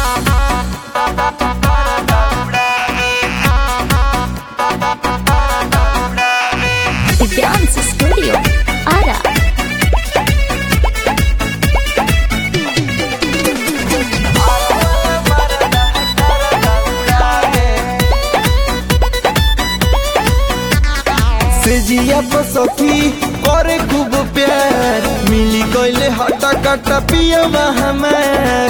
Dance Studio, Ara. सेजिया पर सखी करे खूब प्यार मिली गईले हटा कटा पिया हमार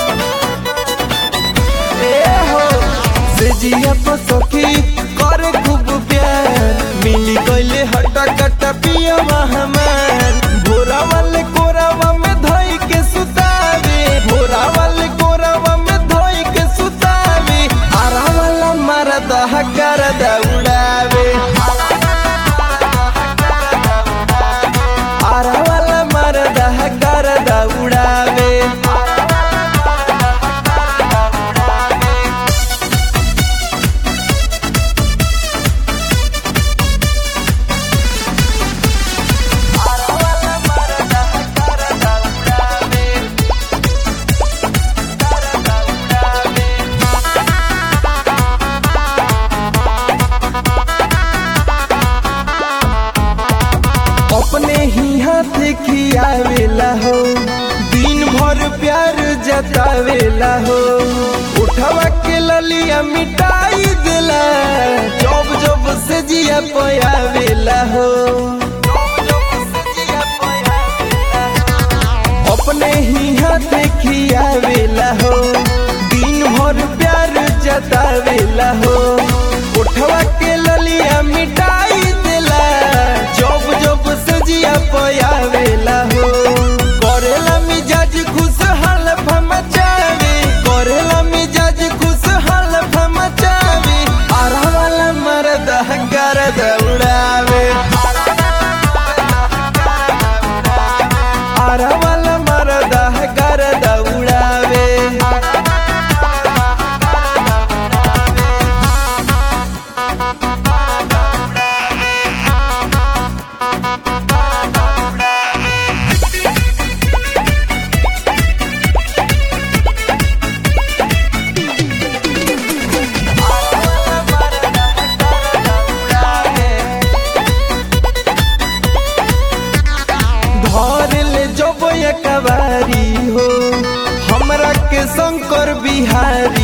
ए हो सेजिया पर सखी करे खूब प्यार मिली गईले हटा कटा पिया हमार भोरा वाले कोरावा में धोई के सुतावे भोरा वाले कोरावा में धोई के सुतावे आरा वाला मरदा करदा उड़ावे आरा वाला मरदा करदा उड़ावे अपने ही हाथ खियावेला हो दिन भर प्यार जतावेला हो उठवा के ललिया मिटाई देला जब जब से जिया पयावेला हो अपने ही हाथ खियावेला हो दिन भर प्यार जतावेला हो उठवा के ललिया मिटाई देला जब जब सजिया पयावेला हो करेला मिजाज खुश हाल मचावे करेला मिजाज खुश हाल मचावे आरा वाला मरद गरद उड़ावे आरा वाला मरद गरद उड़ावे धर ले जब कबारी हो हमरा के शंकर बिहारी